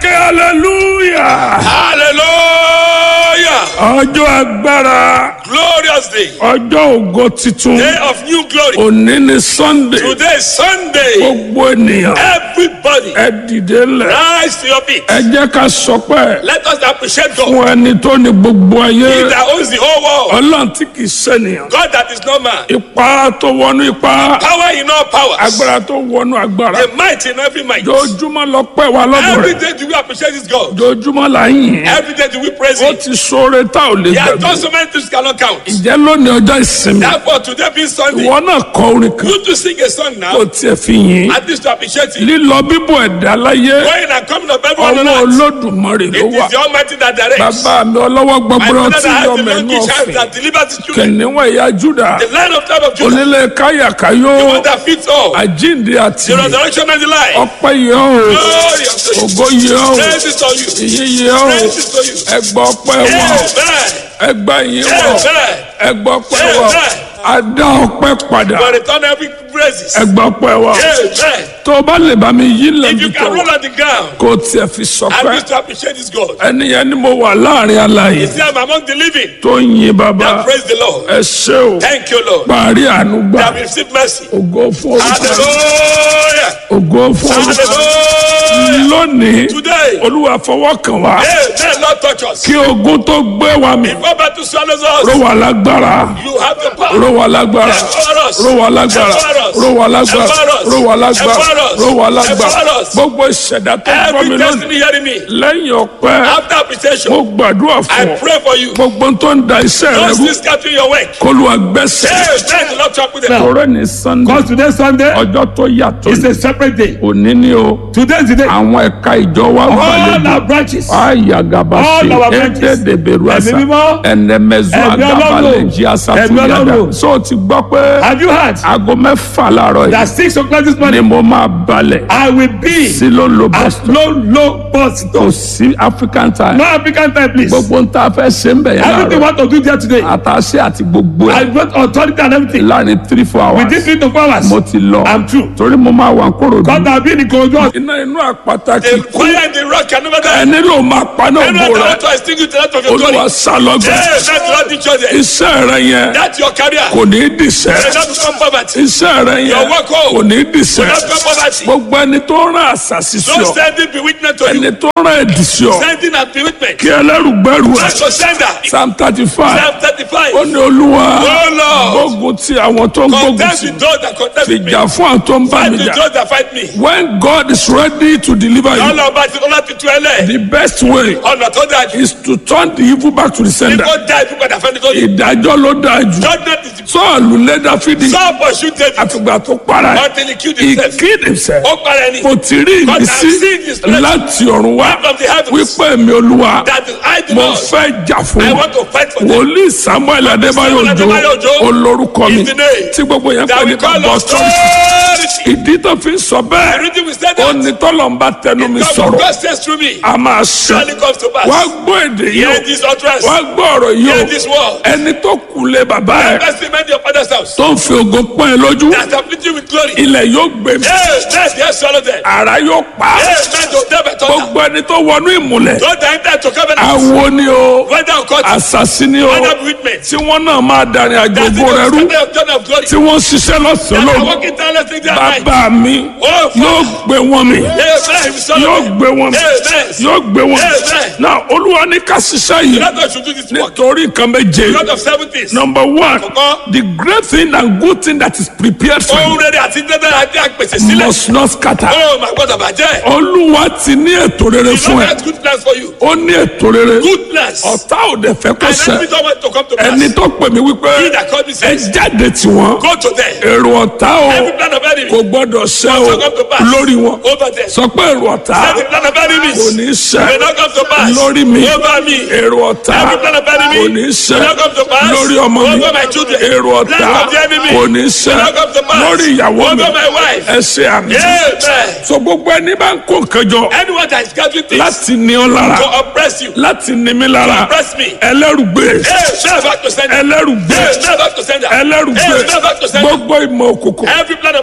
ké hallelujah. Hallelujah. ọjọ́ agbára Glorious day. ọjọ́ ògo titun Day of new glory. òní ni sunday Today is Sunday. gbogbo ènìyàn Everybody ẹ dìde lẹ̀ rise to your feet. ẹ jẹ́ ká sọpẹ́ Let us appreciate God. fún ẹni tó ní gbogbo He ayé that owns the whole world. ọlọ́run tí kì í ṣènìyàn God that is no man. ipá tó wọnú ipá Power in all powers. agbára tó wọnú agbára The might in every might. jojúmọ́ lọ pẹ́ wa lọ́dọ̀ Every rẹ̀ day do we appreciate this God. jojúmọ́ là ń yìn Every day do we praise ó Him. ti sóore tá ò lè He has gbàgbé done so many things cannot count. ìjẹ́ lónìí ọjọ́ ìsinmi Therefore, today being Sunday, ìwọ náà kọ orin kan you to sing a song kó now. tiẹ̀ fi yìn At least to appreciate Him. lílọ bíbọ̀ ẹ̀dá láyé Going and coming of everyone on ọwọ́ earth. olódùmarè ló It wà is the Almighty that directs. bàbá mi ọlọ́wọ́ My gbọgbọrọ father tí that yọ has the mẹ́nu monkey child ọ̀fìn that delivers his children. kìnìún ẹ̀yà júdà The lion of tribe of Judah. onílé káyàkáyó The one that fits all. àjíǹde àti The resurrection and the life. ọpẹ́ yẹ ọ́ Glory unto you. ògo yẹ ọ́ Praise is to you. ìyìn yẹ ọ́ Praise is to you. ẹgbà ọpẹ́ wọ̀ Amen. ẹgbà ìyìn wọ̀ Amen. ẹgbà ọpẹ́ wọ̀ adá ọpẹ́ padà But return every praises. ẹgbà ọpẹ́ wọ̀ Amen. tó o bá lè bá mi yí If lẹ́bi you tó can roll on the ground, kó o tiẹ̀ fi I sọpẹ́ need to appreciate this God. ẹni yẹn ni mo wà láàrin aláyè See, I'm among the living. tó ń yin bàbá That praise the Lord. ẹ ṣé o Thank you, Lord. parí àánú gbà That we receive mercy. ògo fún orúkọ Hallelujah. ògo fún orúkọ Hallelujah. lónìí Today, olúwa fọwọ́ kàn wá Amen. Lord, touch us. kí ogun tó gbé wa mì Before battle swallows ró us, wa lágbára you have the power. ró wa lágbára Empower us. ró wa lágbára Empower us. ró wa lágbára Empower us. ró wa lágbára Empower us. ró wa lágbára Empower us. gbogbo ìṣẹ̀dá tó gbọ́ mi Every lónìí destiny hearing me. lẹ́yìn ọpẹ́ After appreciation, mo gbàdúrà I fún ọ pray for you. gbogbo tó ń da iṣẹ́ rẹ Don't rú still scattering your work. kólúwa gbẹ́sẹ̀ Amen. The Lord talk with them. tọrẹ ní sunday Because today Sunday ọjọ́ tó yàtọ̀ is a separate day. òní ni o Today is the day. àwọn ẹ̀ka ìjọ wa All gbàlejò our branches. ayagabasi All our branches. ededeberuasa Ẹ̀mí mímọ́. ẹnẹmẹzu Ẹ̀mí Ọlọ́run. agabaleji Ẹ̀mí asatuyada Ọlọ́run. so o ti gbọ́ pé Have you heard aago mẹ́fà láàárọ̀ that yìí six o'clock this ni morning mo máa balẹ̀ I will be sí ló lo at boston low low bus kò sí african time no African time please. gbogbo ń ta fẹ́ ṣe ń bẹ̀ yẹn Everything láàárọ̀ want to do there today. àtàṣe àti gbogbo I ẹ̀ got authority and everything. láàrin three four hours Within three to four hours. mo ti lọ I'm true. torí mo máa wà kóró God have been in Korodu. iná inú àpáta kì The í kú fire in the rock can never die. ẹni ló máa paná Everyone ògbó that rẹ want to extinguish the light of your glory. olúwa sálọgbẹ Amen. The Lord teach us that. iṣẹ́ rẹ yẹn That's your career. kò ní í dìṣẹ́ May not become poverty. iṣẹ́ rẹ Your yẹn work home. kò ní í May dìṣẹ́ not become poverty. gbogbo ẹni tó rán àṣàṣì sí Don't ọ send it be witness to ẹni you. tó rán ẹ̀dì sí ọ Send it and be witness. kí ẹlẹ́rùgbẹ́rù ẹ̀ That's your sender. psalm thirty five Psalm 35. ó ní olúwa Oh Lord. gbógun ti àwọn tó ń gbógun Contest sí with those that contest with me. fìjà fún àwọn tó ń bá Fight mi with jà those that fight me. when God is ready to deliver you Ọlọ́run bá ti ọlá ti tú ẹ lẹ̀. the best way Ọ̀nà tó dáa jù. is to turn the evil back to the sender Kíkó dá ikú padà fẹ́ni tó yẹ. ìdájọ́ ló dáa jù Judgment is the sọ́ọ̀lù lé dáfídì Saul pursued David àfìgbà tó para ẹ̀ until he killed he himself. killed himself Ó para ẹni. mo ti rí God has ìmísí seen his blessing láti ọ̀run wá from the heavens. wípé mi olúwa That is I do mo not. fẹ́ jà fún I wọn want to fight for them. wòlíì samuel adébáyò Samuel òjò Adébáyò Òjó olórúkọ mi is the name tí gbogbo yẹn That pè we ní call bàbá us ọ̀tọ́rì authority. ìdí tó fi ń sọ The bẹ́ẹ̀ reason we said ó that. ní tọ́lọ̀ ń bá tẹnu mi God sọ̀rọ̀ God says through me. a máa ṣe Surely comes to pass. wá gbọ́ èdè yìí Hear o this utterance. wá gbọ́ ọ̀rọ̀ yìí Hear o this word. ẹni tó kù lé bàbá ẹ̀ Bless the man in your father's house. tó ń fi ògo pọ́n ẹ lójú That afflict you with glory. ilẹ̀ yóò gbé mi Hey, let the earth swallow them. ara yóò pa á. Hey, man, don't never turn down. gbogbo ẹni tó wọnú ìmùlẹ̀ Don't enter to covenant. awo ni o Whether or not, àṣàṣì ni o whether be with me. tí wọ́n náà máa darin àjò That's ògo rẹ rú the of John of glory. tí wọ́n ṣiṣẹ́ lọ́sàn-án That are lóru walking tirelessly day and night. bàbá mi Oh, yóò Father. gbé wọn mi Amen. We swallow yóò them. gbé wọn mi Amen. yóò gbé wọn mi Amen. náà olúwa ní ká ṣiṣẹ́ yìí Let us should do this work. nítorí nǹkan méje God of seven things. number one Àkọ́kọ́. the great thing and good thing that is prepared for Ohun you rere àti dandan àti àpèsè sílẹ̀. must not scatter Oh, my God, àbàjẹ́. olúwa ti ní ètò rere The fún Lord ẹ has good plans for you. ó ní ètò rere Good plans. ọ̀tá ò dẹ̀ fẹ́ kó And ṣẹ every time to come to pass. ẹni tó pè mí wípé He that called me ẹ says, jáde tí wọn Go to them. èrò ọ̀tá o Every plan of enemy. kò gbọ́dọ̀ ṣẹ o to come to pass. lórí wọn Over them. sọ pé èrò ọ̀tá Every plan of enemies. kò ní ṣẹ May not come to pass. lórí mi Over me. èrò ọ̀tá Every plan of enemy. kò ní ṣẹ May not come to pass. lórí ọmọ mi Over my children. èrò ọ̀tá Plan of the enemy. kò ní ṣẹ May not come to pass. lórí ìyàwó mi Over my wife. ẹ ṣe àmì Amen. so gbogbo ẹni bá ń kó nǹkan jọ Anyone that is gathering things láti ní ọ lára to oppress you, láti ní mi lára oppress me. ẹlẹ́rùgbé Hey, never to send them. ẹlẹ́rùgbé Hey, never to send them. ẹlẹ́rùgbé Hey, never to send them. gbogbo ìmọ̀ òkùnkùn Every plan of darkness.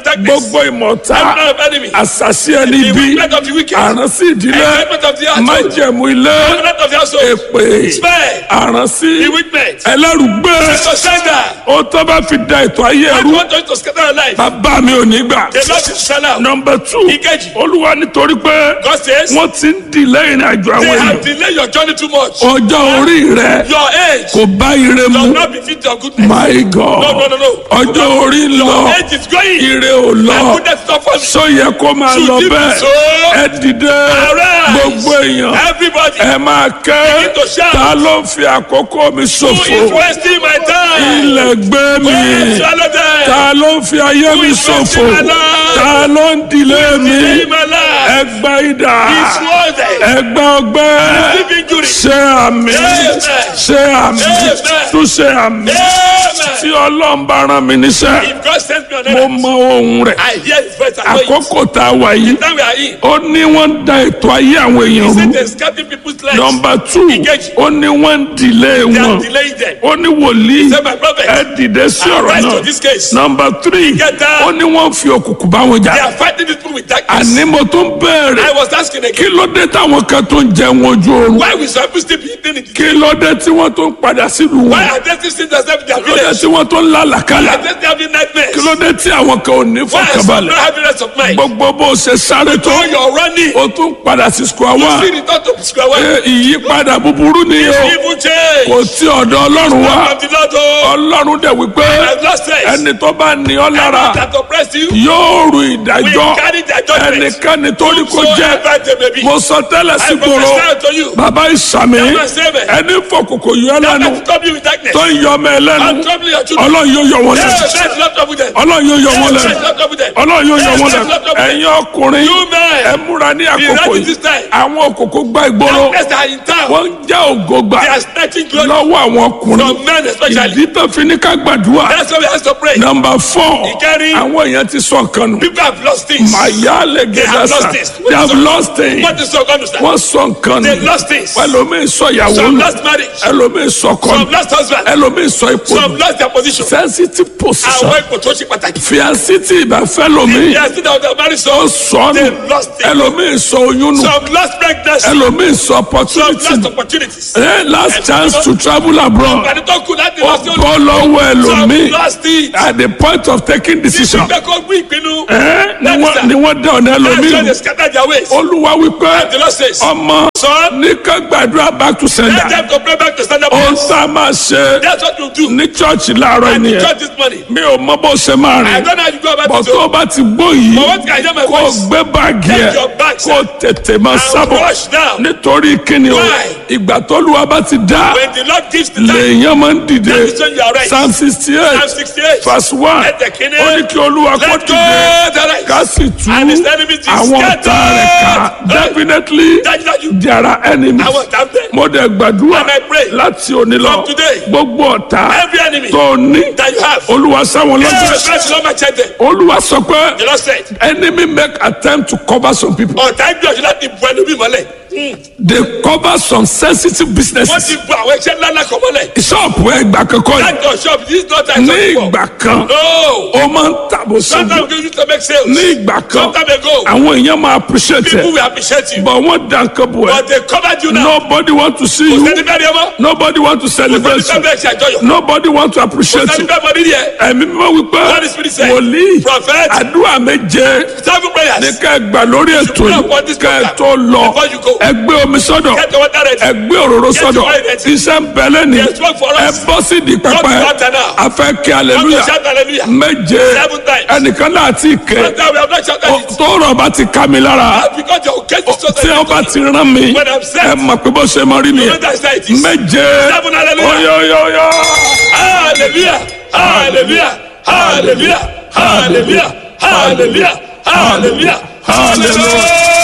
gbogbo ìmọ̀ta Every man of enemy. àṣàṣì ẹni The bí wickedness of the wicked. àránsí ìdílé Enjoyment of the household. májẹ̀mú ilé Covenant of the household. èpè Spare. àránsí The witness. ẹlẹ́rùgbé To sender. ó tó bá fi da ètò ayé I ẹrú want us to scatter our life. bàbá mi ò ní gbà. The Lord is sell out. nọmba two Ìkejì. olúwa nítorí pé God says, wọ́n ti ń dìlẹ́ ìrìn àjò they àwọn have èèyàn delayed your journey too much. ọjọ́ orí rẹ Your age kò bá ire mu does not befit your goodness. my god No, no, no, no. ọjọ́ orí ń lọ Your age is going. ire ò And lọ goodness is not for me. sọ yẹ kó máa Should lọ it be bẹ́ẹ̀ so? ẹ dìde Arise. gbogbo èèyàn Everybody ẹ máa kẹ́ Begin to shout. ta ló ń fi àkókò mi who is ṣòfò wasting my time. ilẹ̀ gbé mi Go swallow them. ta ló ń fi ayé mi is ṣòfò wasting my life? ta ló ń dìlé mi Delay my life. ẹgbà idà It's worth it. ẹgbà ọgbẹ́ Deep injury. ṣe àmì Amen. ṣe àmì Amen. tún ṣe àmì tí Amen. ọlọ́run bá rán mi níṣẹ́ If God sends me on mo earth, mọ ohun rẹ̀ I hear his voice and know it. àkókò tá a wà yìí Now we are in. ó ní wọ́n ń da ètò ayé àwọn èèyàn He rú said they're scattering people's lives. nọmba tù Ìkejì. ó ní wọ́n ń dìlé They wọn are delaying them. ó ní wòlíì Say my prophet. ẹ dìde sí ọ̀rọ̀ Arise náà to this case. nọmba tírì Ìkẹta. ó ní wọ́n fi òkùnkùn bá wọn They jà are fighting this people with darkness. àní mo tún bẹ̀rẹ̀ I was asking kí again, ló dé táwọn kan tó ń jẹun ojú oorun why we supposed to be eating it? kí ló dé tí wọ́n tó ń padà sílùú Why wọn are they still seeing themselves in their kí ló dé village? tí wọ́n tó ń lálàkálà Why are they still having nightmares? kí ló dé tí àwọn kan ò ní Why are some fọkànbalẹ̀ not having rest of mind? gbogbo bó o ṣe sáré tó So you're running. o tún padà sí square You one see the thought of square one. Ẹ, ìyípadà búburú ni o Evil change. kò tí ọ̀dọ̀ ọlọ́run wá From the Lord, oh, ọlọ́run dẹ̀ wípé I've lost sense. ẹni tó bá ní ọ lára that oppressed you, yóò ru we ìdájọ́ carry their judgment. ẹnikẹ́ni tó ní kó So jẹ́ ever they may be. mo sọ tẹ́lẹ̀ sí I gbòòrò prophesy to you. bàbá ìsàmì Never say me. ẹni fọkòkò yọ I'm lẹ́nu not troubling with darkness. tó ń yọ ọmọ ẹ I'm lẹ́nu troubling your children. ọlọ́run yóò yọ wọn Yeah, lẹ́nu that's not trouble them. ọlọ́run yóò yọ wọn Yeah, lẹ́nu that's not trouble them. ọlọ́run yóò yọ Yeah, wọn that's lẹ́nu not trouble them. ẹ̀yin ọkùnrin You men. ẹ múra ní àkókò ready yìí this time. àwọn òkòkò gba ìgboro Darkness are in town. wọ́n ń jẹ́ ògo gbà They are snatching glory lọ́wọ́ àwọn ọkùnrin from men especially. ìdí tó fi ní ká gbàdúrà That's why we have to pray. nọmba fọ Ìkẹrin. àwọn èèyàn ti sọ nǹkan nù People have lost things. màyà lè They have gẹ̀dá lost sa it. they have lost it What is so going to stand? wọ́n sọ nǹkan They nù lost things. ẹlòmíì sọ ìyàwó Some nù lost marriage. ẹlòmíì sọ kọ́ Some nù lost husband. ẹlòmíì sọ ipò Some nù lost their position. sensitive position Àwọn ipò tó ṣe pàtàkì. fiancé tí ìbá fẹ́ lòmíì They are still out there married ó so. sọ nù They lost it. ẹlòmíì sọ oyún nù Some lost pregnancy. ẹlòmíì sọ Some opportunity lost nù opportunities. Eh, last chance to travel abroad Àti tó kù láti ó lọ sí olú. bọ́ lọ́wọ́ Some ẹlòmíì lost it. at the point of taking decision Ìgbẹ́ kó gbé ìpinnu. Eh, ni That is wọ́n- that. ni wọ́n dá ọ̀nà That's why ẹlòmíì they nù scatter their ways. olúwa wípé The Lord says, ọmọ son, ní ká gbàdúrà back to let sender them to pray back to stand up. ó sá máa ṣe That's what you do. ní chọ́ọ̀chì láàárọ̀ And nìyẹn church this morning. mi ò mọ bó ṣe máa I rìn don't know how you go about bọ̀ it. tó so- o bá ti gbó yìí But what can I hear my kó o voice? gbé báàgì ẹ̀ Take your bags kó o tètè máa and sábọ̀ rush now. nítorí kíni o Why? ìgbà tó lu wa bá ti dá When the Lord gives the time, lèèyàn máa ń dìde that is when you are right. psalm sixty Psalm eight 68. verse one Let the king ó ní kí olúwa kó Let go dìde the right. ká sì tú And his enemies is àwọn ọ̀tá rẹ̀ ká scattered. definitely Dájúdájú. there are enemies Àwọn ọ̀tá ń bẹ. mo dẹ̀ gbàdúrà And I pray láti òní lọ from today, gbogbo ọ̀tá Every enemy tó ní that you have. olúwa sáwọn Every lọ́jọ́ person on my check them. olúwa sọ pé The Lord said, enemy make attempt to cover some people ọ̀tá gbìyànjú láti bu ẹlòmíì mọ́lẹ̀. they cover some sensitive Wọ́n businesses ti bu àwọn iṣẹ́ ńlá ńlá kan mọ́lẹ̀. ṣọ́ọ̀pù ẹgbà kankan yìí That your shop this is not a ní shop before. ìgbà kan No. ó máa ń tàbó sóbò Sometimes we used to make sales. ní ìgbà kan Sometime ago, àwọn èèyàn máa appreciate people ẹ will appreciate you. but wọ́n dá nǹkan bò ẹ́ But they covered you now. nobody want to see Kò you sẹ́ni bẹ́ẹ̀ ni ẹ mọ́. nobody want to Kò celebrate sẹ́ni you bẹ́ẹ̀ ṣe àjọyọ̀. nobody want to Kò appreciate sẹ́ni you bẹ́ẹ̀ mọ nídìí ẹ̀. ẹ̀mí mímọ́ wípé What is spirit say? wòlíì Prophet. àdúrà méje Seven prayers. ní ká ẹ gbà lórí ètò pray yìí upon this ká ẹ program tó lọ before you go. ẹ gbé omi sọ́dọ̀ Get your water ready. ẹ gbé òróró Get sọ́dọ̀ your oil ready. iṣẹ́ ń bẹ lẹ́ni There's work for us. ẹ bọ́ sí di Come pẹpẹ to altar now. a fẹ́ kí Come to aleluya shout hallelujah. méje Seven times. ẹnìkan náà ti kẹ But now we have not shouted it. tó rọ̀ bá ti ká mi lára Because your case is so tí wọ́n bá ti rán mi When I'm set. ẹ mọ̀ pé bó ṣe mọ rí You know nìyẹn that's how it is. méje Seven hallelujah. oyoyoyo Hallelujah. Hallelujah. Hallelujah. Hallelujah. Hallelujah. Hallelujah. Hallelujah.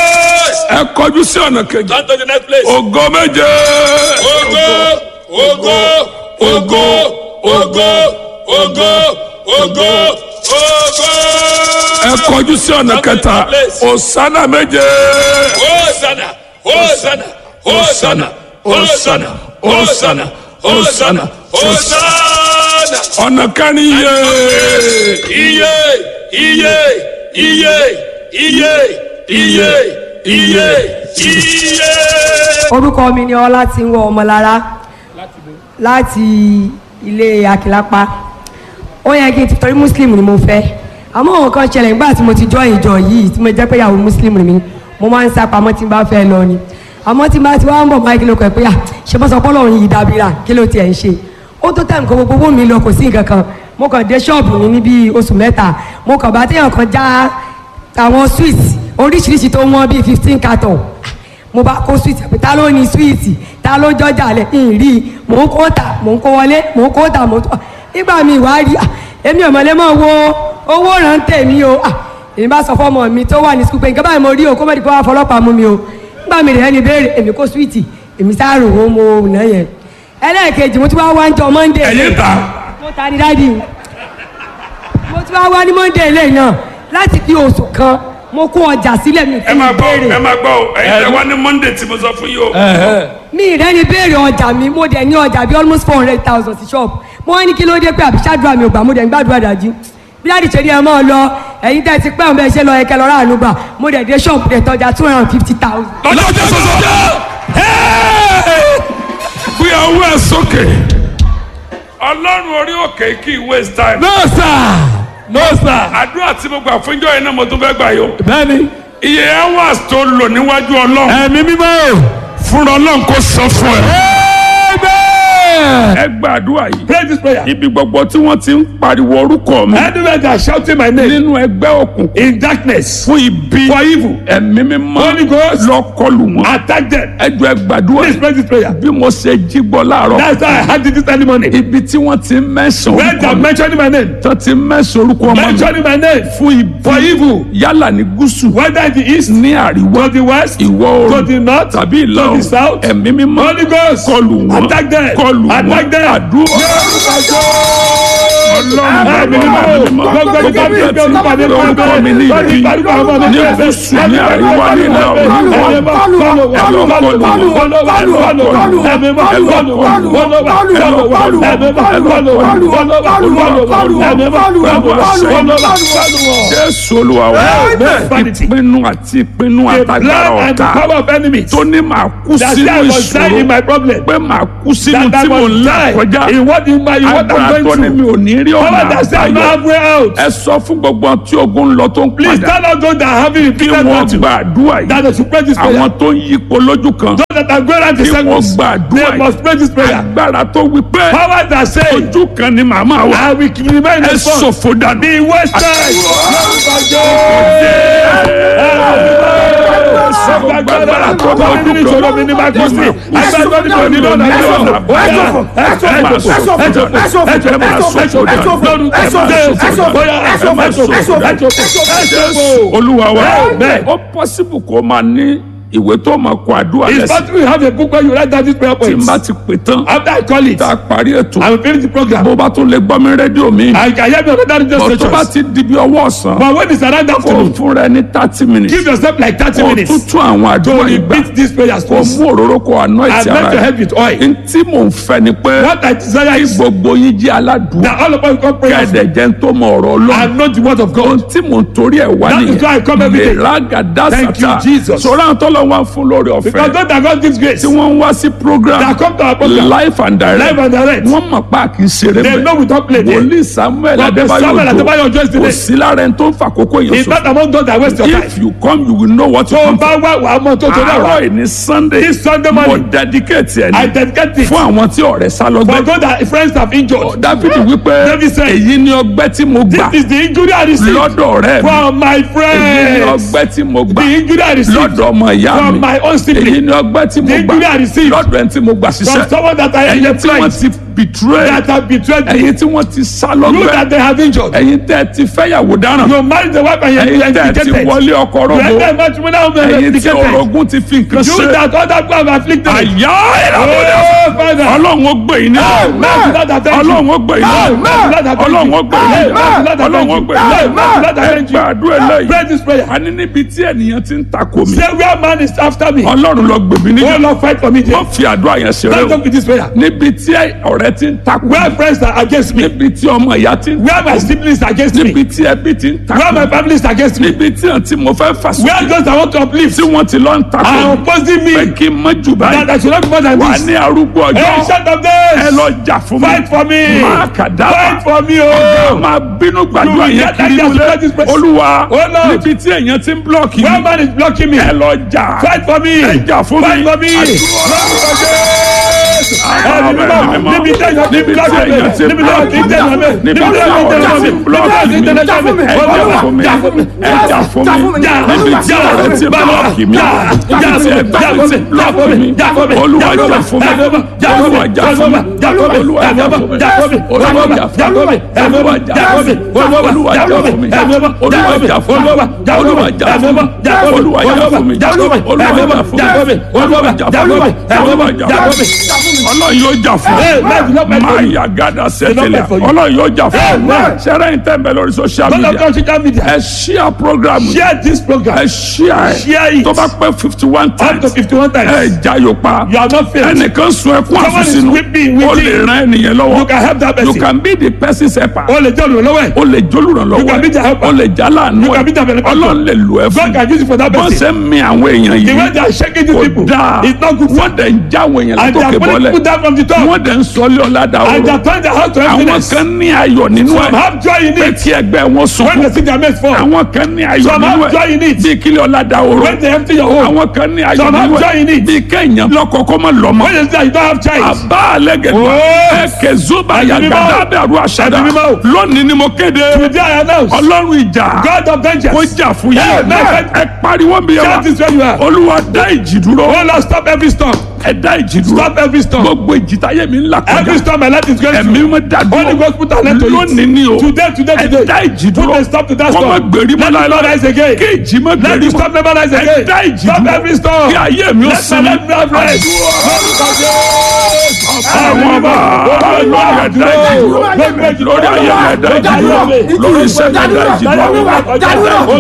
ẹ kọjú sí ọ̀nà kejì Come to the next place. ògo méje Ogo, ogo, ogo, ogo, ogo, ogo, ogo. ẹ kọjú sí ọ̀nà kẹta òsánà méje Hosanna, Hosanna, Hosanna, Hosanna, Hosanna, Hosanna, Hosanna. ọ̀nà kẹrin yé Iye, iye, iye iye iye iye iye. orúkọ mi ni ọlá tí ń wọ ọmọlára láti ilé akilapa ó yẹ kí n ti torí muslim ni mo fẹ́ àmọ́ àwọn kan ṣẹlẹ̀ nígbà tí mo ti jọ ìjọ yìí tí mo jẹ́ pé ìyàwó muslim ni mi mo máa ń sá pamọ́ tí n bá fẹ́ lọ ni àmọ́ tí n bá ti wá ń bọ̀ máa kí ló kọ̀ pé à ṣe bọ́ sọ pé ọlọ́run yìí dábìrà kí ló tiẹ̀ ń ṣe ó tó tẹ̀ nǹkan gbogbo owó mi lọ kò sí nǹkan kan mo kàn dé ṣọ́ọ̀bù mi ní bíi oṣù mẹ́ta mo kàn bá téèyàn kan já àwọn sweet oríṣiríṣi tó wọ́n bíi fifteen carton mo bá kó sweet pé ta ló ní sweet ta ló jọjà lẹ ń rí i mò ń kó tà mò ń kó wọlé mò ń kó tà mò ń tó nígbà mi wá rí ah, èmi ò mọ̀lẹ́ mọ̀ wo owó rántẹ̀ mi o ah, èmi bá sọ fọmọ mi tó wà ní sukùl pé nǹkan báyìí mo rí o kó mọ̀dé kó wá fọlọ́pàá mú mi o nígbà mi rẹ̀ ẹni béèrè èmi kó sweet èmi sáàrò owó mo nà yẹn ẹlẹ́ẹ̀kejì mo ti wá wá ń jọ monday ẹ̀yin ta mo ta ní dáàdi mo ti wá wá ní monday lẹ́yìn náà láti fi oṣù kan mo kó ọjà sílẹ̀ mi ẹ máa gbọ́ béèrè ẹ máa gbọ́ o ẹ̀yin tẹ wá ní monday tí mo sọ fún yìí o. mi rẹ ni béèrè ọjà mi mo dẹ̀ ní ọjà bíi almost four hundred thousand sí shop mo wá ní kí ló dé pé àbí ṣáàdúrà mi ò gbà mo dẹ̀ ń gbàdúrà dájú bí láti ṣe ní ẹ máa lọ ẹ̀yin tẹ́ ti pẹ́ òun bẹ́ẹ̀ ṣe lọ ẹ̀kẹ́ lọ́ra àánú gbà mo dẹ̀ dé shop dẹ̀ tọ́jà two hundred and fifty thousand. lọ́jọ́ tó sọ́sọ́ gbé ọwọ́ ẹ sókè ọlọ́run orí òkè kì í waste time. no sir no sir àdúrà tí mo gbà fún ìjọ yìí náà mo tún fẹ́ gbà yó. bẹ́ẹ̀ni iye hours tó lò níwájú ọlọ́run ẹ̀mí mímọ́ o. fúnra ọlọ́run kò sọ fún ẹ. amen. ẹ gba àdúrà yìí. pray this prayer. ibi gbogbo tí wọ́n ti ń pariwo orúkọ mi anywhere they are shouting my name nínú ẹgbẹ́ òkùnkùn in darkness fún ibi for evil ẹ̀mí mímọ́ Holy Ghost. lọ kọlù wọn. attack them. ẹ jọ ẹ gbàdúrà please yìí. pray this prayer. bí mo ṣe jí gbọ́ láàárọ̀ that's how I had it this early morning. ibi tí wọ́n ti ń mẹ́sàn when they orúkọ are mi mentioning my name tó ti ń mẹ́sàn orúkọ ọmọ mi mentioning my name fún ibi for evil yálà ní gúúsù whether in the east ní àríwá to the west ìwọ to the oòrùn north tàbí ìlà to the oòrùn south ẹ̀mí mímọ́ Holy Ghost kọlù wọn attack them kọlù wọn attack them. àdúrà ọlọ́run Ẹ̀mí mímọ́ ẹ̀mí mímọ́ gbogbo gbogbo ìgbà bí ẹ tí ti ń ìgbà pàdé orúkọ mi ní ibi ní gúúsù ní àríwá ní ìlà oòrùn jésù olúwa wa Amen. ìpinnu àti ìpinnu The àtagbára plan and the ọ̀tá power of enemies. tó ní màá kú That sínú I was dying in my ìṣòro problem. pé màá kú sínú That I tí mò ń was là dying kọjá in what in my in what agbára I'm tó ní going mi through. ò ní rí ọ̀nà Power that said no àbáyọ halfway out. ẹ sọ fún gbogbo àwọn tí ogun ń lọ tó ń Please padà tell us those that are having kí repeated wọ́n battle. gba àdúrà yìí That they should pray this prayer. àwọn tó ń yípo lójú kan Those that are going out in kí wọ́n circles. gba àdúrà They must pray this yìí prayer. agbára tó wí pé Power that say ojú kan ni màmá wa I will remain ẹ in front. ṣòfò dànù. The west side. Agbára tó bá ojú kan ìṣòro mi ní máa kú sí. Agbára tó ní lọ́nà ẹ̀ṣọ́. Ẹ̀ṣọ́ ẹ̀ṣọ́ ẹ̀ṣọ́ ẹ̀ṣọ́ olúwa wa Amen. ó pọ́sibù kó máa ní ìwé tó máa kọ àdúrà It's lẹ́sìn possible you have a book where you write down these prayer tí n points. bá ti pè tán After I call it, tá a parí ètò I will finish the program. bó bá tún lè gbọ́ mi rédíò mi I can hear me on other radio bó tó bá stations. ti di bí ọwọ́ ọ̀sán But when it's around kó afternoon, fún rẹ ní thirty minutes give yourself like thirty kó minutes tún tún àwọn to àdúrà ìgbà repeat these prayers kó please. mú òróró kó àná And ìtì make ara your rẹ head with oil. n tí mò ń fẹ́ ni pé What I desire is gbogbo yín jẹ́ aládùúgbò that all of us come pray kẹ́ẹ̀dẹ̀ jẹ́ ń tó mọ ọ̀rọ̀ ọlọ́run and know the word of ohun God. tí mò ń torí ẹ̀ wá That is why I come every day. mẹ́ràgàdá Thank you, sàtà Jesus. sọ̀rọ̀ àwọn tó lọ wá fún lórí Because ọ̀fẹ́ God that God gives grace, tí wọ́n ń wá sí program that come to our program, life and direct live and direct, wọ́n mọ̀ pa kì í ṣeré they know mẹ́ we don't play there. wòlíì samuel Prophet Samuel Adébáyọ̀ Ọjọ́ adébáyọ̀ kò Ìsìlẹ̀. sí lára ẹni tó ń fa àkókò yẹn It's sọ not among those that waste your time. if you come you will know what you Tó o come bá wá wàá mọ tó tó náà àárọ̀ wá. yìí ní sunday This Sunday mo morning, dedicate ẹ̀ I ní dedicate it fún àwọn tí ọ̀rẹ́ sá for lọ́gbẹ́ those that friends have injured. dáfídì wípé David said, èyí ni ọgbẹ́ tí mo gbà This is the injury I received lọ́dọ̀ ọ̀rẹ́ mi from my èyí ni friends. ọgbẹ́ tí mo gbà The injury I received lọ́dọ̀ ọmọ ìyá mi from my own èyí sibling. ni ọgbẹ́ tí mo The gbà injury I received lọ́dọ̀ ẹni tí mo gbà From ṣiṣẹ́ someone that I ẹ̀yin tí wọ́n employed ti betray that have betrayed me. ẹ̀yin tí wọ́n ti sá You lọ́gbẹ́ that they have injured. ẹ̀yin tẹ́ ẹ ti fẹ́yàwó dáràn You married the wife and you ẹ̀yin are tẹ́ ẹ ti indicated. wọlé ọkọ You rọ́gbó enter matrimonial home and ẹ̀yin tí indicated. orogún ti fi nǹkan You ṣe that other people have afflicted. àyà ìràwọ̀dà Oh, Father. ọlọ́run ó gbé yín ní Amen. Lord, I thank you. ọlọ́run ó gbé yín ní Amen. Lord, I thank you. ọlọ́run ó gbé yín ní Amen. Lord, I ọlọ́run thank ó you. gbé yín ní Amen. Lord, I ẹ thank you. gbàdúrà eléyìí Pray this prayer. a ní níbi tí ènìyàn ti ń takò mí Say where man is after me. ọlọ́run lọ gbèbí Oh níjà Lord, fight for me. wọ́n Don't fi àdúrà yẹn ṣeré o talk with this prayer. níbi tí ọ̀rẹ́ ọ̀rẹ́ ti ń takò Where friends are against me. níbi tí ọmọ ìyá ti ń Where my siblings are against me. níbi tí ẹbí ti ń Where my takò family is against me. níbi tí àǹtí mo fẹ́ fà Where sókè those I want to uplift tí wọ́n ti lọ ń are takò opposing pé me. kí n mọ jù That báyìí I should not be more than wà this. ní arúgbó Hey, ọjọ́ shut up ẹ this. lọ jà fún mi Fight for me. máa kà dábàá Fight for me, ọ̀gá oh. máa bínú gbàdúrà You will yẹn get that kiri just wọlé because this person- olúwa Oh, Lord. níbi tí èèyàn ti ń blọọkì Where mi man is blocking me. ẹ lọ jà Fight for me. ẹ jà fún mi Fight for me. Ẹni mímọ́ níbi tí èèyàn ti ń block me. Níbi tí èèyàn ti ń tẹ̀lé mi. Níbi tí èèyàn ti ń tẹ̀lé mi. Níbi tí èèyàn ti ń tẹ̀lé mi. ẹ jà fún mi ẹ jà fún mi níbi tí ọ̀rẹ́ ti blọọkì mi níbi tí ẹgbẹ́ ti blọọkì mi olúwa jà fún mi olúwa jà fún mi olúwa jà fún mi olúwa jà fún mi olúwa jà fún mi olúwa jà fún mi olúwa jà fún mi olúwa jà fún mi olúwa jà fún mi olúwa jà fún mi olúwa jà fún mi olúwa jà fún mi olúwa jà fún mi ọlọ́run yóò jà fún mi máa yà gàdá sẹ́tẹ̀lẹ̀ ọlọ́run yóò jà fún mi sẹ́rẹ́ ń tẹ̀ bẹ̀ lórí social Don't media have social media. ẹ share program yìí Share this program. ẹ share Share ẹ it. tó bá pẹ́ fifty one Up to times fifty-one ẹ times. jayò pa You are not failed. ẹnìkan sun ẹkún Someone is àfúsínú weeping, o weeping. lè ran ẹnìyẹn You lọ́wọ́ can help that you person. can be the person's helper O lè jẹ́ olùrànlọ́wọ́ ẹ̀. o lè jólùrànlọ́wọ́ You can be the helper. o lè jálàánú You can be the ẹ benefactor. ọlọ́run lè lò ẹ God fún can use it for that bọ́n person. ṣe ń mi àwọn èèyàn The way yìí they are shaking these kò people dáa is not good. wọ́n dẹ̀ ń já àwọn èèyàn And they are látòkè pulling bọ́lẹ̀ people down from the top. wọ́n dẹ̀ ń sọlé ọ̀làdà And they ọ̀rọ̀ are turning their house to àwọn emptiness. kan ní ayọ̀ nínú Some ẹ̀ have joy in pé it. kí ẹgbẹ́ wọn When sunkún they see their mates fall. àwọn kan ní ayọ̀ Some nínú have joy in ẹ̀ it. bí kílẹ̀ ọ̀làdà ọ̀rọ̀ When they empty your home. àwọn kan ní ayọ̀ Some have nínú joy in ẹ̀ it. bí kéèyàn lọ́kọ̀ọ́kọ́ mọ́ lọ́mọ When they see that you don't have child. àbá àlẹ́gẹ̀dẹ̀ Oh. ẹ̀kẹ́ zuba Ẹ̀mí mímọ́. yàgàdà bẹ̀rù àṣàdá Ẹ̀mí mímọ́. lónìí ni mo kéde Today I announce. ọlọ́run ìjà God of kó vengeance. jà fún yín Amen. ẹ pariwo mi yẹn Shout wa this where you are. olúwa dá ìjì dúró Oh Lord, stop every storm. ẹ dá ìjì dúró Stop every storm. gbogbo ìjì táyé mi ń là Every kọjá storm my life is going ẹ̀mí through. mi dá Holy dúró Ghost put an end to it. lónìí ni o Today, today, ẹ today. dá ìjì Put dúró a stop to that kọ́ mọ́ storm. gbèrí mọ́ Let the storm rise again. kí ìjì mọ́ Let gbèrí the mọ́ storm never rise ẹ again. dá ìjì Stop dúró every storm. kí ayé mi ó Let my sinmi life be rest. àwọn ọba lórí ẹ̀dá ìjì dúró lórí ayé mi ẹ̀dá ìjì dúró lórí iṣẹ́ mi ẹ̀dá ìjì dúró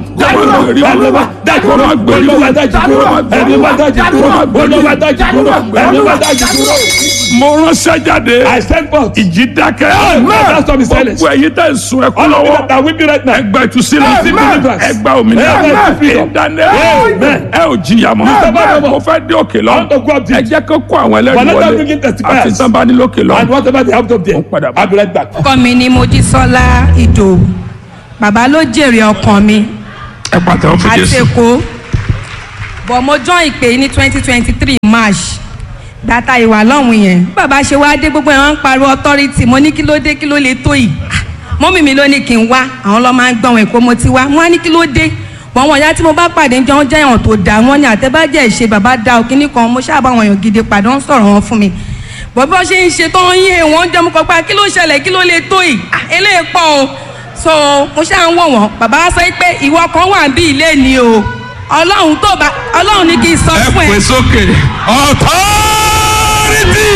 mo ránṣẹ́ jáde I send forth. ìjì dákẹ́ That storm is silent. gbogbo ẹ̀yin tẹ̀ ń sun ẹkún All of you lọ́wọ́ that are weeping right now. ẹgbẹ́ ìtúsílẹ̀ Amen. ẹgbẹ́ òmìnira Amen. Freedom. ìdáná Amen. ẹ ò jìyà mọ́ Amen. mo fẹ́ dé òkè lọ I want to go up there. ẹ jẹ́ kó kó àwọn But ẹlẹ́rìí let them wọlé begin testifiers. àti sábà ní lókè lọ. And whatever they have up there, Ó ń padà bọ̀. I'll be right back. ọkọ mi ni mojísọ́lá ìdòwú bàbá ló jèrè ọkàn mi ẹ pàtàkì fún àti jésù. èkó bọ̀ mo join ìpè ní twenty twenty three march data ìwà lọ́hùn yẹn bí bàbá ṣe wá dé gbogbo ẹ̀ wọ́n ń pariwo authority mo ní kí ló dé kí ló lè tó yìí Ah, mọ́mì mi ló ní kí n wá àwọn lọ́ máa ń gbọ́n èkó mo ti wá wọ́n á ní kí ló dé wọ́n wọ̀n ya tí mo bá pàdé jọ wọ́n jẹ́ èèyàn tó dáa wọ́n ní àtẹ́bàjẹ́ ìṣe bàbá da òkínní kan mo ṣáà bá wọn èèyàn gidi pàdé wọ́n sọ̀rọ̀ wọn fún mi bọ́ bí wọ́n ṣe ń ṣe tó ń yé wọn jẹ́ mo kọ́ pa kí ló ṣẹlẹ̀ kí ló lè tó yìí Ah, eléyìí pọ̀ o so mo ṣáà ń wò wọ́n bàbá wa sọ pé ìwọ kan wà bí ilé ni o ọlọ́run tó bá ọlọ́run ní kí n sọ fún ẹ. sókè authority.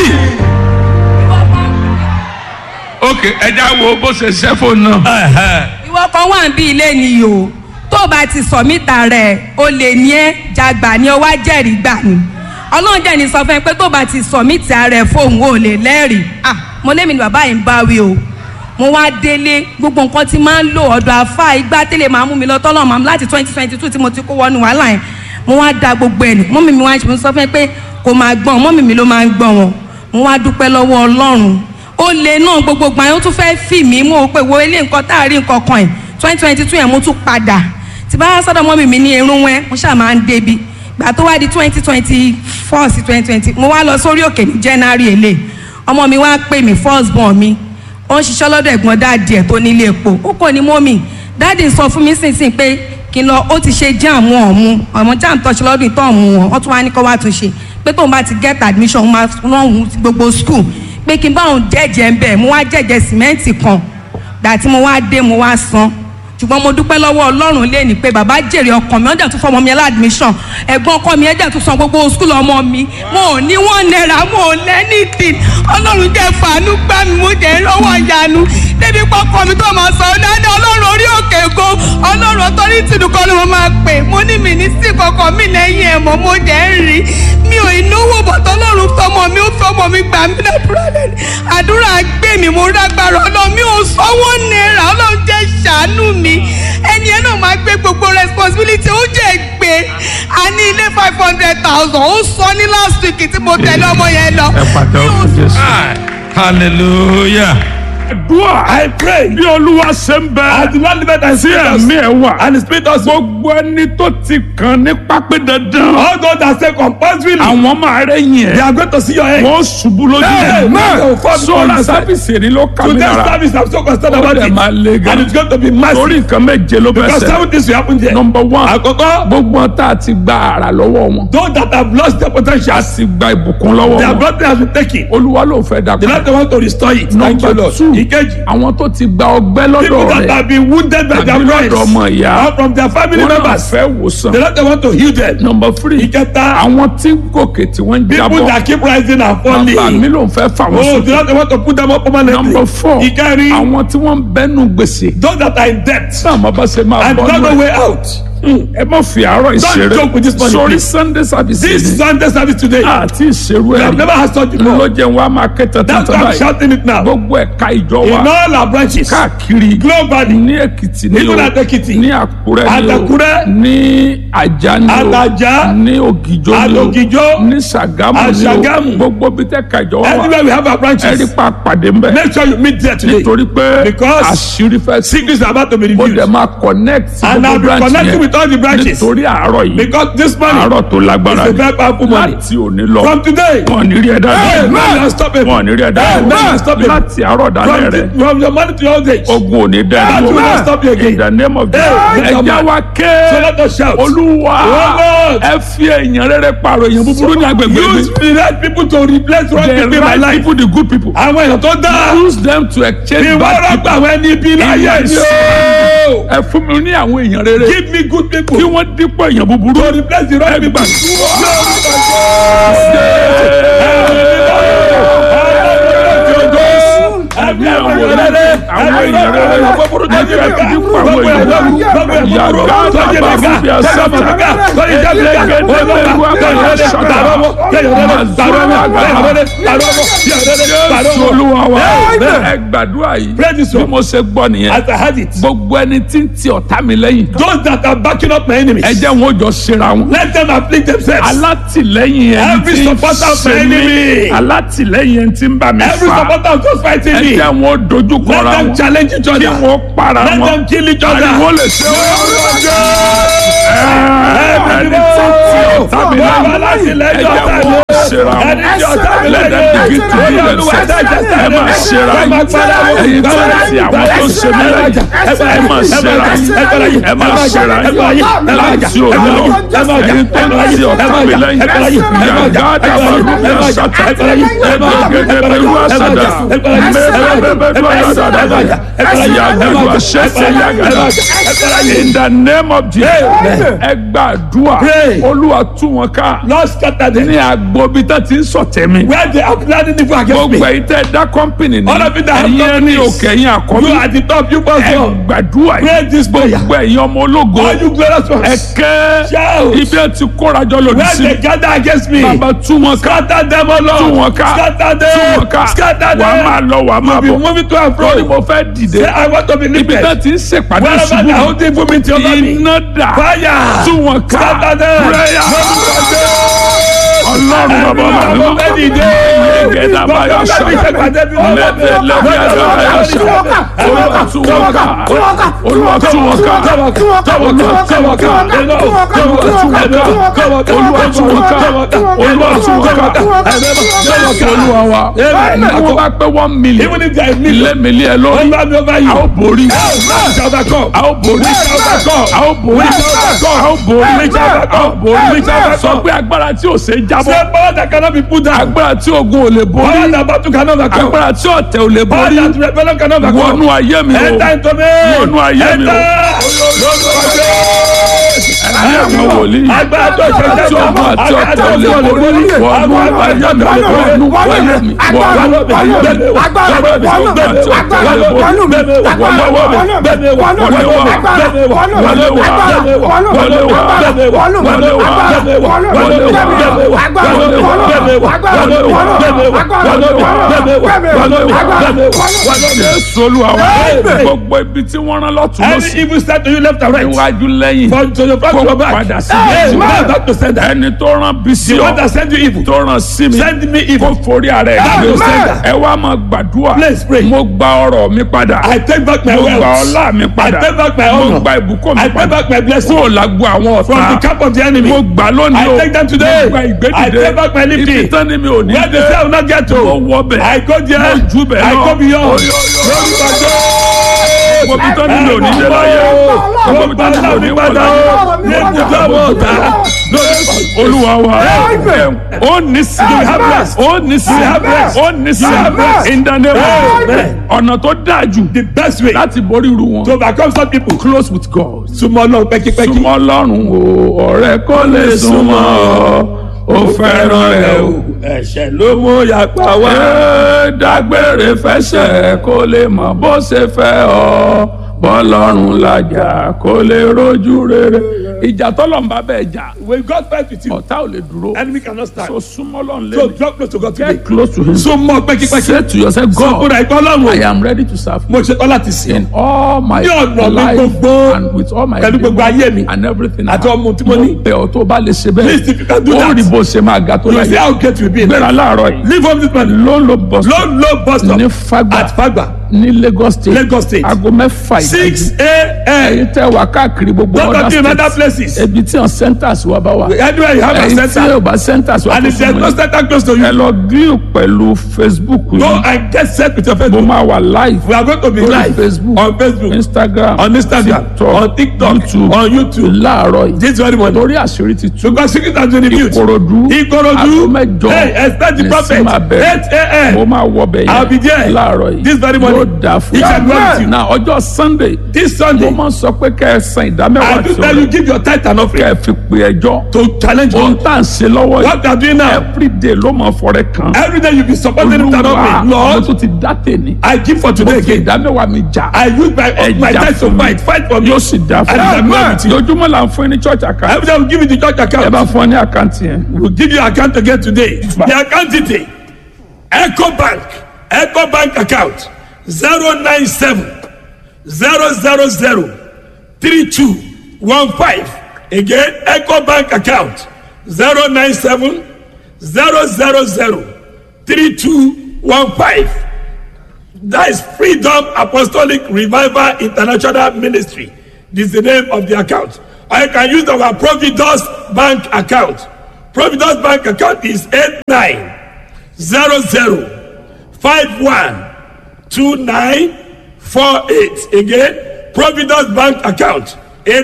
ok ẹja wo bó ṣe ṣẹ́ fóònù náà. ìwọ kan wà bí ilé ni o tó bá ti sọ mítà rẹ o lè ní ẹ jàgbà ni ó wá jẹ́rìí gbà ni ọlọ́run jẹ́ ní sọ fún ẹ pé tó bá ti sọ mítà rẹ fóun o lè lẹ́rìí ah mo lémi ni bàbá yìí ń bá wí o mo wá délé gbogbo nǹkan tí máa ń lò ọ̀dọ̀ àfa igbá tẹ́lẹ̀ máa mú mi lọ tọ́lọ̀ máa láti twenty twenty two tí mo ti kó wọnú wàhálà yẹn mo wá da gbogbo ẹ̀ nù mọ́mì mi wá ṣe sọ fún ẹ pé kò máa gbọ́n mọ́mì mi ló máa ń gbọ́n wọn mo wá dúpẹ́ lọ́wọ́ ọlọ́run ó lè náà gbogbo gbà yẹn ó tún fẹ́ fì mí mo rò pé wo ilé nǹkan tá a rí nǹkan kan ẹ̀ twenty twenty two yẹn mo tún padà tí bá sọ́dọ̀ mọ́mì mi ní irun wẹ́ mo ṣáà máa ń débi gbà tó wá di twenty twenty four sí twenty twenty mo wá lọ sórí òkè ní january èlé ọmọ mi wá pè mí first born mi ó ń ṣiṣẹ́ lọ́dọ̀ ẹ̀gbọ́n dáàdì ẹ̀ tó nílé epo ó kò ní mọ́mì dáàdì sọ fún mi sínsìn pé kí n lọ ó ti ṣe jam wọn ọ̀mú ọmọ jam tọ́ṣe lọ́dún ìtọ́ ọ̀mú wọn wọ́n tún wá ní kó wá tún ṣe pé tóun bá ti get admission òun máa rán òun sí gbogbo school pé kí n bá òun jẹ́jẹ́ ń bẹ̀ mo wá jẹ́jẹ́ sìmẹ́ǹtì kan gbà tí mo wá dé mo wá san ṣùgbọ́n mo dúpẹ́ lọ́wọ́ ọlọ́run lé ní pé bàbá jèrè ọkàn mi ọjà tún fọmọ mi aládùmíṣàn ẹ̀gbọ́n ọkọ mi ẹ̀jẹ̀ tún san gbogbo skul ọmọ mi mo ò ní wọ́n náírà mo ò lẹ́nìtì ọlọ́run jẹ́ fàánú gbá mi mo jẹ́ lọ́wọ́ ìyanu débi pọkọ mi tó máa sọ ọ́ ní ọlọ́run orí òkè go ọlọ́run ọtọ́rìtì nìkan ni mo máa pè mo ní mi ní sí kankan mi lẹ́yìn ẹ̀ mọ́ mo jẹ́ ń rí mi ò ìnáwó bọ̀tọ̀ ọlọ́run fọmọ mi ó fọmọ mi gbà mí ládùúrà lẹ́nu àdúrà gbé mi mo rágbára ọlọ́run mi ò sanwó náírà ọlọ́run jẹ́ ṣàánú mi ẹni ẹ náà máa gbé gbogbo responsibility ó jẹ́ gbé a ní ilé five hundred thousand ó sọ ní last week tí mo tẹ̀lé ọmọ yẹn lọ. ẹ pàtẹ́wọ́ fún jésù. hallelujah. àdúrà I pray. bí olúwa ṣe ń As bẹ the Lord liveth and tí spirit us, ẹ̀mí ẹ̀ wà and the spirit us, gbogbo ẹni tó ti kàn ní pápẹ́ dandan all those that say compulsorily, àwọn máa rẹ́yìn they ẹ̀ are going to see your head. wọ́n ṣubú lójú Hey, ẹ̀ man, oh, fuck, sọ́ra fuck, sábìsì èrí ló kà mí Today's lára service, I'm so concerned Ó about dẹ̀ it. máa le gan. And it's going to be torí massive. nǹkan méje ló bẹ̀ Because sẹ́ seven things will happen there. nọmba one Àkọ́kọ́, gbogbo wọn tá a ti gba àrà lọ́wọ́ wọn those that have lost their potential, a ti gba ìbùkún lọ́wọ́ their wọn blessing has been taken. olúwa ló fẹ́ dà The Lord want to restore it. Thank you, nọmba Lord. two Ìkejì, àwọn tó ti gba ọgbẹ́ lọ́dọ̀ people that rẹ̀ have been wounded by their àbí friends lọ́dọ̀ ọmọ ìyá or from their family wọn náà members, fẹ́ wòsàn the Lord want to heal them. nọmba three Ìkẹta, àwọn tí ń gòkè tí wọ́n ń people jábọ̀ that keep rising and bàbá mi falling. ló ń fẹ́ fà wọ́n Oh, the sókè Lord want to put them up permanently. nọmba four Ìkẹrin, àwọn tí wọ́n ń bẹ́nu gbèsè those that are in debt náà má bá ṣe máa and bọ́ don't know nù ẹ̀ way out. ẹ má fi àárọ̀ ìṣeré joke with this money, sórí please. sunday service This yìí Sunday service today, àti ìṣerú we ẹ̀ have never had such before. ló jẹ́ wọn a máa ké tán That's tán why I'm báyìí shouting it now. gbogbo ẹ̀ka ìjọ In wa all our branches, káàkiri globally, ní èkìtì ní Even o at Ekiti. ní àkúrẹ́ At ní o Àkúrẹ́. ní àjà ní o At Ajah. ní ògìjó At ní o Ògìjó. ní sàgámù At ní o Ṣàgámù. gbogbo bí tẹ́ ka ìjọ wa wà everywhere we have our ẹ rí branches, pa pàdé ń bẹ̀ make sure you meet there today. nítorí pé Because àṣírí fẹ́ sí Secrets are about to be ó dẹ̀ revealed. máa connect sí And I'll gbogbo be branch connecting yẹn with all the branches. nítorí àárọ̀ yìí Because this money àárọ̀ tó lágbára is a ni very powerful money. láti òní lọ From today, wọn ò ní rí ẹ dáadáa man, you are stoppable. wọn ò ní rí ẹ Man, dáadáa stop it. láti àárọ̀ dálẹ̀ From, rẹ the, from your money to your old age. ogun ò ní dá Man, ẹ you will not dúró stop you in again. the name of Hey, Jesus lift up ẹja my- wa So ké let us shout. olúwa Oh, Lord. ẹ fi èèyàn rere pààrọ̀ èèyàn búburú ní agbègbè mi Use the right people to replace wrong the people in my right life. people the good people Àwọn èèyàn tó dáa. use them to exchange Ìwọ bad rọ́pò people àwọn ẹni ibi láyé Yes. ni o. ẹ fún mi ní àwọn èèyàn rere Give me good people. kí wọ́n dípò èèyàn búburú To replace the wrong people. Ẹbí àwọn rere, àwọn èèyàn rere, ẹbí ẹbí dípò àwọn èèyàn búburú. Yàgá dàbà fúbi àṣàtà. Jésù olúwa wa. Ẹ gbàdúrà yìí. Pray this Bí one. mo ṣe gbọ́ nìyẹn. As I had it, Gbogbo ẹni tí ń ti ọ̀tá mi lẹ́yìn. those that are backing up my enemies, Ẹ jẹ́ wọn ó jọ ṣera wọn. let them afflict themselves. Alátìlẹ́yìn ẹni Every tí ń supporter of my ṣe mí. enemy. Alátìlẹ́yìn ẹni tí ń bá mi Every fà. supporter of those fighting Ẹ me, jẹ́ wọn ó dojú let kọra them wọn. challenge each Kí other. wọ́n para Let wọn. them kill each Ariwo other. lè ṣe wọ́n. Ẹni tí ń ti ọ̀tá mi lẹ́yìn. Ẹ jẹ́ wọn ó ṣera wọn. Ẹni tí ọ̀tá mi Let them lẹ́yìn. begin to do themselves. Ẹ máa ṣera yín. Ẹyin tó ń ti àwọn tó ń ṣe mí lẹ́yìn. Ẹ máa ṣera yín. Ẹ máa ṣera yín. Láti òní lọ. Ẹyin tó ń ti ọ̀tá mi lẹ́yìn. Yàgá dàbà rúbí àṣàtà. Ẹgbẹ̀gẹ̀dẹ̀ bẹ̀rù àṣàdà. Mẹ́rẹ̀ẹ́bẹ̀ bẹ̀rù àṣàdà. Yàgàdù àṣẹ̀ṣẹ̀ yàgàdà. In the name of Jesus. Ẹ gbàdúrà. Pray. Olúwa tú wọn ká. Lord scatter them. Ní àgbo bí tá ti ń sọ̀tẹ̀ mi Where they are planning evil against me. gbogbo ẹ̀yin tẹ́ dá kọ́mpìnì ní All of you that have ẹ̀yin ẹni companies. òkè ẹ̀yin àkọ́bí You are the top, you must ẹ go. gbàdúrà Pray yìí this prayer. gbogbo ẹ̀yin ọmọ ológo All you glorious ẹ ones. kẹ́ Shout. ibi ẹ ti kórajọ lòdì Where sí they gather against me. bàbá tú wọn ká Scatter them, O Lord. tú wọn ká Scatter tú wọn ká them. Scatter wà á máa them. lọ wà á máa Be bọ̀ moving to and lórí fro. mo fẹ́ dìde Say, I want to be ibi lifted. tẹ́ ti ń ṣèpàdé Wherever they are ṣubú holding movement over me. iná dà Fire. tú wọn ká Scatter them. prayer ọlọ́run bàbá Every bàbá man of any day. Yegeda baya Gbogbo ṣá. ẹgbẹ́ ìṣèpàdé bí wọ́n bá Lẹ́bẹ̀ lẹ́bẹ̀ ẹ̀dá baya ṣá. Olúwa tú wọn ká. Olúwa tú wọn ká. Olúwa tú wọn ká. Olúwa tú wọn ká. Olúwa tú wọn ká. Olúwa tú wọn ká. Jésù Olúwa wa. Ní wọ́n bá pé one million. Even if there is million. Ilé mi lé ẹ lórí. Over me, over you. A ó borí. We shall overcome. A ó borí. A ó borí. A ó borí. A ó borí. Sọ pé agbára tí ò ṣe jábọ́. Say power that cannot be put down. Agbára tí ogun ò lè Power borí. that battle cannot overcome. Agbára tí ọ̀tẹ̀ ò lè Power borí. that rebellion cannot overcome. Wọnú ayé mi o. Enter into me. Wọnú ayé mi o. Enter. ẹ̀mí àwọn wòlíì agbára tó ṣe jẹ́ tí ọmọ àti ọ̀tẹ̀ ò lè borí wọnú ayé mi wọnú wáyé mi wọnú ayé mi wọnú mi àti ọ̀tẹ̀ ò lè borí wọnú ọwọ́ mi wọnú wa wọnú wa wọnú wa wọnú wa wọnú wa wọnú wa Jésù Olúwa wa gbogbo ibi tí wọ́n rán lọ́tún Any lọ́sí evil start to you left and right. iwájú lẹ́yìn From to your front to your kó back. padà sí Hey, Jésù. man, back to sender. ẹni tó rán bí sí The one ọ that send you evil. tó rán sí mi Send me evil. kó forí ara ẹ̀ Back to gbé sender. ẹ wá máa gbàdúrà Please pray. mo gba ọrọ̀ mi padà I take back my mo gba wealth. ọlá mi padà I take back my mo honor. gba ìbùkún mi I take padà back my blessing. kúrò lágbo àwọn From the ọ̀tá camp of the enemy. mo gbà lónìí I o take them today. mo gba I ìgbédìde take back my lifting. ibi tán ni mi ò ní Where the dé cell will not get to. mo wọ bẹ̀ I go there. mo jù bẹ̀ I lọ go beyond. Oyo, oyo, mo bí tán ni mi ò ní dé láyé mo bí tán ni mi ò ní wọ láyé olúwa wa ó ní sí ó ní sí ó ní sí in the name of Amen. ọ̀nà tó dáa jù The best way láti borí irú wọn to overcome some people. close with God Súnmọ́ Ọlọ́run pẹ́kípẹ́kí. súnmọ́ Ọlọ́run o ọ̀rẹ́ kò lè súnmọ́ ọ ó fẹ́ràn rẹ o. Ẹ̀ṣẹ̀ ló mú yapa wá. Ẹ dágbére fẹsẹ̀ kó lè mọ bó ṣe fẹ́ ọ bọ́lọ́run làjà kó lè rojú rere. ìjà tọ́lọ̀ ń bá bẹ́ẹ̀ jà When God fight with you, ọ̀tá ò lè dúró. enemy cannot stand. so súnmọ́ lọ́run So lé draw close to God today. get close to him. Súnmọ́ pẹ́kípẹ́kí. say to yourself Sọ fún God ra ìpọ́ Ọlọ́run. I am ready to serve you Mo ṣetán láti sìn. in all my Ní ọ̀nà mi life gbogbo, and with all my pẹ̀lú gbogbo ayé mi, and everything I àti have. ọmọ tí mo ní. bẹ̀ ọ́ tó bá lè ṣe Please, if you can do bẹ́ẹ̀ ó that, rí bó ṣe máa ga tó You see láyé. how great you be in gbéra life. láàárọ̀ yìí Leave home this morning. ló ń lo bus Low low bus stop. ní Fagba At Fagba. ní Lagos state Lagos State. aago mẹ́fà Six ìdájí a.m. ẹ̀yin tẹ́ wà káàkiri gbogbo Don't other go to other states places. ebi tí wọn centers wa bá wà Anywhere you have a ẹ̀yin tí center. yóò bá centers wa And tó if there's fún no mi center close to ẹ you, lọ grill pẹ̀lú Facebook go yìí and get set with your mo Facebook. máa wà live We are going to be lórí live Facebook on Facebook, Instagram on Instagram, TikTok on TikTok, YouTube on YouTube. láàárọ̀ yìí This very morning. torí àṣírí ti tú Because secret has been revealed. Ìkòròdú Ìkòròdú. aago mẹ́jọ Hey, expect the ní prophet. sí máa bẹ̀rẹ̀. 8 a.m. mo máa wọ bẹ̀ I'll be there. láàárọ̀ yìí This very morning. yóò dáa fún He shall dwell with you. na ọjọ́ Sunday This mo Sunday, máa ń sọ pé kẹ́ ẹ san ìdámẹ́wàá I do tí tell you, o give your tithe and kẹ́ offering ẹ fi pe ẹjọ́ to challenge ohun you. tá à ń ṣe lọ́wọ́ yìí What they are doing now, everyday ló máa fọrẹ kan every day you be supporting him and olúwa offering. mo Lord, tún ti dá tèmi I give for mo today fi again. ìdámẹ́wàá mi jà I use my Ẹ my jà tithe to fún mi. fight, fight for me. yóò sì dá fún And mi I'm with you. lójúmọ́ là ń fún yín ní church account Every day we give you the church ẹ account. bá fún ọ ní àkáǹtì yẹn We'll give you account again today. The account detail. Echo Bank. Echo Bank account. 097 000 3215. Again, Echo Bank account. 097 000 3215. That is Freedom Apostolic Revival International Ministry. This is the name of the account. Or you can use our Providence Bank account. Providence Bank account is 8900512948. Again, Providence Bank account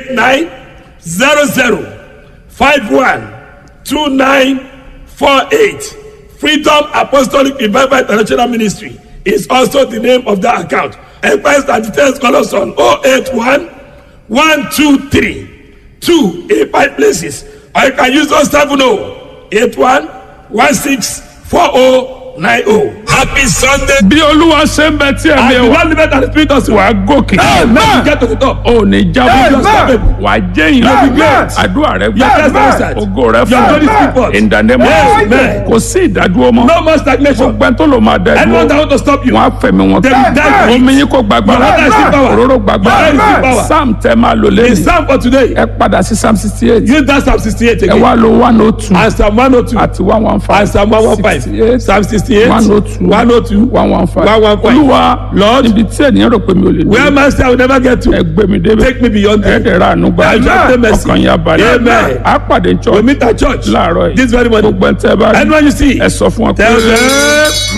8900512948. Freedom Apostolic Revival International Ministry is also the name of that account. Enquiries and details call us on 081 123 2 85 places. Or you can use 070 81 16 4090. Happy Sunday. bí olúwa ṣe ń bẹ tí And ẹ̀mí the wa Lord liveth and the Spirit of wà á gòkè Amen. Get to the top. ò ní jábọ́ Amen. wà á jẹ́yìn Amen. àdúrà rẹ Your gbà test answered. ògo rẹ Your glory fún speak forth. in the name of Amen. Jesus. kò sí ìdádúró mọ́ No more stagnation. gbogbo ẹni tó lò máa dá Anyone that dúró want to stop you, wọn á fẹ̀mí wọn They will die for it. omi yín kò gbàgbára Your water is still power. òróró gbàgbára Your oil is still power. sam tẹ máa lò the lẹ́yìn psalm for today, ẹ padà sí psalm sixty eight use that Psalm 68 ẹ again. wá lo one oh two And Psalm 102. àti one one five And Psalm 115. 68, Psalm 68. 102, 102. one one five 115. olúwa Lord, níbi tí ènìyàn rò pé mi ò lè Where dé man say I will never get to. ẹ gbé mi débẹ̀ Take me beyond ẹ there. dẹ̀ ra àánú gbà Amen. Amen. ọkàn yà balẹ̀ Amen. á pàdé We church meet at church láàárọ̀ yìí this very morning. gbogbo ẹ̀ tẹ́ bá rí Anyone you see, ẹ sọ fún ọ pé tell them